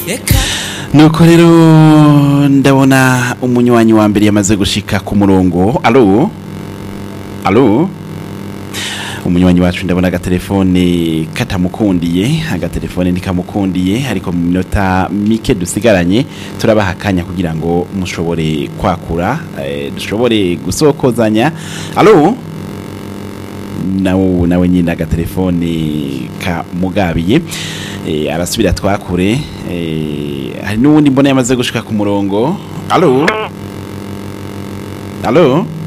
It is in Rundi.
nuko rero ndabona umunywanyi wa mbere yamaze gushika ku murongo alo alo umunywanyi wacu ndabona agatelefone katamukundiye agatelefone ntikamukundiye ariko mu minota mike dusigaranye turabaha akanya kugira ngo mushobore kwakura eh, dushobore gusokozanya alo nawe nawe nyine agatelefone kamugabiye eh, arasubira twakure eh, hari n'uwundi mbona yamaze gushika ku murongo alo alo